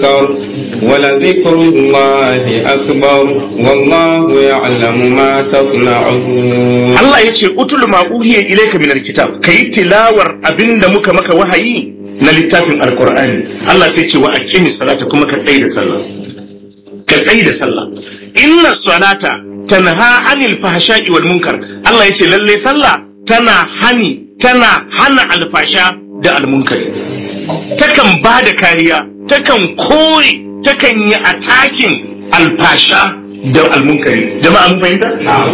منكر ولذكر الله أكبر والله يعلم ما تصنعون Allah ya ce utul ma uhiya ilayka min alkitab kayi tilawar abinda muka maka wahayi na littafin alqur'ani Allah sai ce wa aqimi salata kuma ka tsaye da sallah ka tsaye da sallah inna salata tanha anil fahsha'i wal munkar Allah ya ce lalle sallah tana hani tana hana alfasha da almunkari takan ba da kariya takan kore takan yi atakin alfasha da almunkari jama'a mun fahimta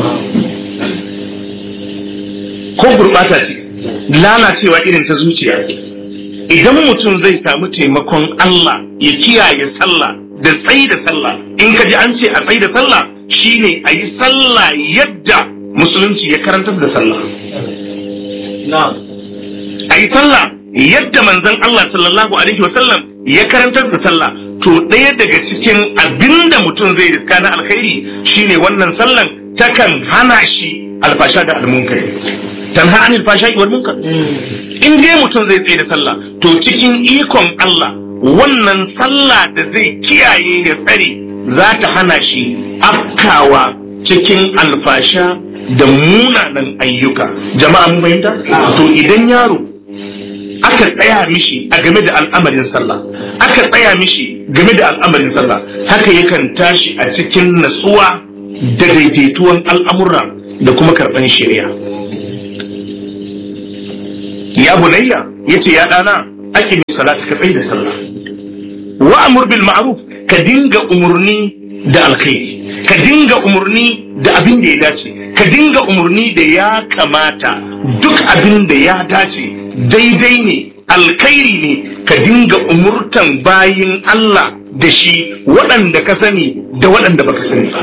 ko gurbata ce lalacewa irin ta zuciya idan mutum zai samu taimakon Allah ya kiyaye sallah da tsayi da sallah in ka ji an ce a tsayi da sallah shine a yi sallah yadda musulunci ya karantar da sallah a yi sallah yadda manzon Allah sallallahu alaihi wasallam ya karantar da sallah to ɗaya daga cikin abinda mutum zai riska na alkhairi shine wannan sallan takan hana shi alfasha da almunkari tanha anil fashai wal munkar in dai mutum zai tsaye da sallah to cikin ikon Allah wannan sallah da zai kiyaye ya tsare za ta hana shi afkawa cikin alfasha da munanan ayyuka jama'a mun fahimta to idan yaro aka tsaya mishi a game da al'amarin sallah aka tsaya mishi game da al'amarin sallah haka yakan tashi a cikin natsuwa da daidaituwan al'amura da kuma karɓan shari'a ya bunayya yace ya dana ake mai salata ka tsaye da sallah wa amur bil ma'ruf ka dinga umurni da alkhairi ka dinga umurni da abin da ya dace ka dinga umurni da ya kamata duk abin da ya dace daidai ne alkhairi ne ka dinga umurtan bayin Allah da shi waɗanda ka sani da waɗanda baka sani ba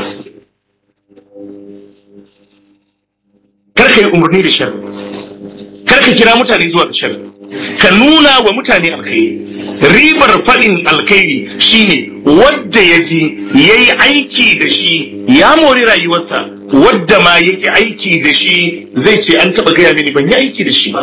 kar ka yi umarni da sharri kar ka kira mutane zuwa ga sharri ka nuna wa mutane alkhairi ribar faɗin alkhairi shine wadda ya ji ya yi aiki da shi ya mori rayuwarsa wadda ma ya yi aiki da shi zai ce an taɓa gaya mini ban yi aiki da shi ba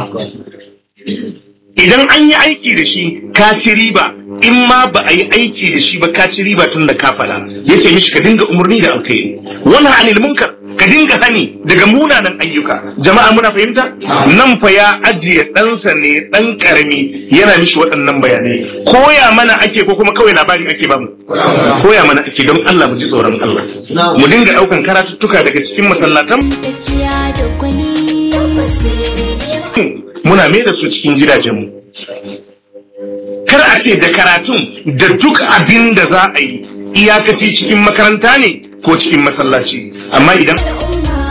idan an yi aiki da shi ka ci riba in ma ba a yi aiki da shi ba ka ci riba tun da ka faɗa ya ce mishi ka dinga umarni da alkhairi wannan anil munkar ka dinga hani daga munanan ayyuka jama'a muna fahimta nan fa ya ajiye ɗansa ne ɗan ƙarami yana mishi waɗannan bayanai koya mana ake ko kuma kawai labari ake bamu koya mana ake don Allah mu ji tsoron Allah mu dinga ɗaukan karatuttuka daga cikin masallatan tafiya da gwani basiri muna mai da su cikin gidajenmu kar a ce da karatun da duk abin da za a yi iyakaci cikin makaranta ne ko cikin masallaci amma idan